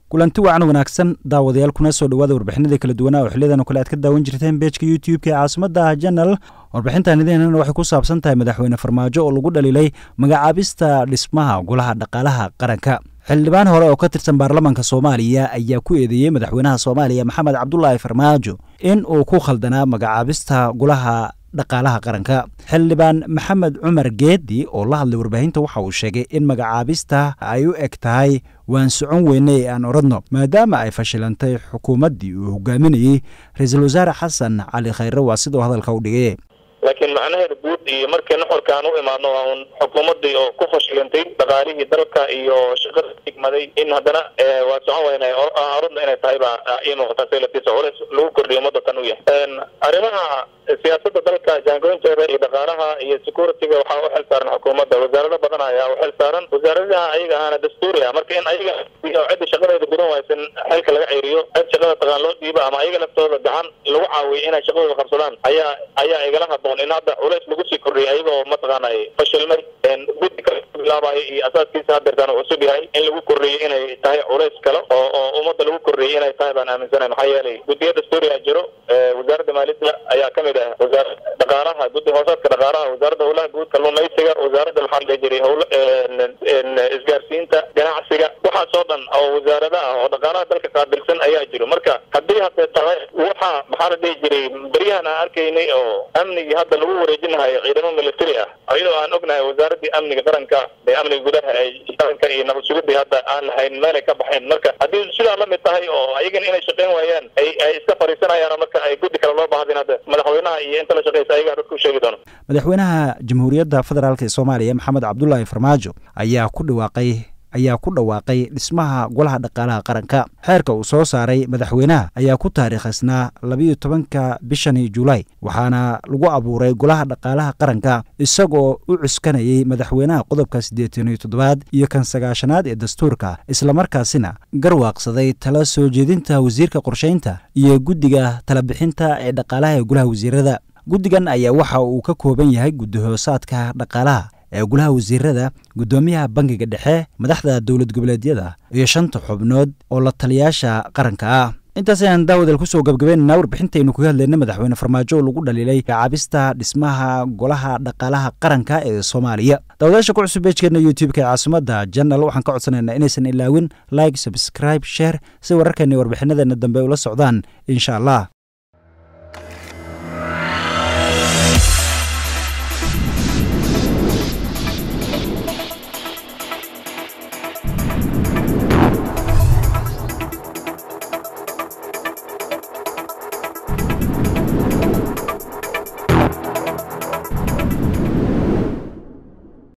kulanti wacan wanaagsan daawadayaal kuna soo dhawaada warbixinadii kala duwanaa oo xiliyadan oo kale aad ka daawan jirteen beejka youtube-ka ee caasimada janal warbixintan idiinana waxay ku saabsan tahay madaxweyne farmaajo oo lagu dhaliilay magacaabista dhismaha golaha dhaqaalaha qaranka xildhibaan hore oo ka tirsan baarlamaanka soomaaliya ayaa ku eedeeyey madaxweynaha soomaaliya maxamed cabdulaahi farmaajo in uu ku khaldanaa magacaabista golaha dhaqaalaha qaranka xildhibaan maxamed cumar geedi oo la hadlay warbaahinta waxa uu sheegay in magacaabista ay u eg tahay waan socon weyne ee aan oradno maadaama ay fashilantay xukuumaddii uu hogaaminayey ra-iisul wasaare xasan cali khayre waa siduu hadalka u dhigay laakiin macnaheeda guud iyo markii nuxurka aan u imaadno waa un xukuumaddii oo ku fashilantay dhaqaalihii dalka iyo shaqada igmaday in haddana waa socon weyne aradna inay tahay baa ii muuqata selatiisa culeys lagu kordhiyo ummadda tan u yahay arrimaha siyaasada dalka jaangooyinteeda iyo dhaqaalaha iyo security-ga waxaa u xil saaran xukuumadda wasaarado badan ayaa u xil saaran wasaaradaha ayaga ahaana dastuuri ah marka in ayaga cidda shaqadeeda gudan waysan xilka laga ceyriyo cid shaqada taqaan loo dhiiba ama ayaga laftooda gacan lagu caawiyo inay shaqadooda qabsadaan ayaa ayaa igala haboon in hadda culeys lagu sii kordhiyay ayagoo mataqaana fashilmay guddi kale bilaabayo iyo asaaskiisa hadeertaan uu cusub yahay in lagu kordhiyay inay tahay culeys kale oo oo ummadda lagu kordhiyay inay tahay baan aaminsanahay maxaa yeelay guddiya dastuuri a jiro wasaaradda maaliyadda ayaa kamid ah wasaar dhaqaalaha guddi hoosaadka dhaqaalaha wasaaradda howlaha guud kalluumaysiga wasaaradda maxaa la jiray howla isgaarsiinta ganacsiga waxaasoo dhan oo wasaarada ah oo dhaqaalaha dalka qaabilsan ayaa jiro marka haddii hadee tahay waxa maxaa la dhihi jiray beryahan aan arkaynay oo amnigii hadda lagu wareejinahayo ciidamo military ah iyadoo aan ognahay wasaaraddii amniga qaranka ee amniga gudaha ee qaranka iyo nabad sugidii hadda aan lahayn meelay ka baxeen marka haddii sidaa la mid tahay oo ayagana inay shaqayn waayaan ay ay iska fariisanayaan marka ay guddi kale loo bahdin hadda madaxweynaha iyo inta la shaqeysa ayagaa dadka u sheegi doono madaxweynaha jamhuuriyadda federaalk ee soomaaliya maxamed cabdulaahi farmaajo ayaa ku dhawaaqay ayaa ku dhawaaqay dhismaha golaha dhaqaalaha qaranka xeerka uu soo saaray madaxweynaha ayaa ku taariikhaysnaa labiiyo tobanka bishani julaay waxaana lagu abuuray golaha dhaqaalaha qaranka isagoo u cuskanayay madaxweynaha qodobka siddeetan iyo toddobaad iyo kan sagaashanaad ee dastuurka islamarkaasina garwaaqsaday tala soo jeedinta wasiirka qorshaynta iyo guddiga talabixinta ee dhaqaalaha ee golaha wasiirada guddigan ayaa waxa uu ka kooban yahay guddi hoosaadka dhaqaalaha ee golaha wasiirada guddoomiyaha bangiga dhexe madaxda dowlad goboleedyada iyo shanta xubnood oo la taliyaasha qaranka ah intaas ayaan daawadal kusoo gabgabeynana warbixintaynu kaga hadlayna madaxweyne farmaajo oo lagu dhaliilay caabista dhismaha golaha dhaqaalaha qaranka ee soomaaliya daawadayaasha ku cusub beejkeena youtube-ka ee caasimada janal waxaan ka codsanaynaa inaysan ilaawin like subscribe share si wararkeena warbixinadeena dambe ula socdaan insha allah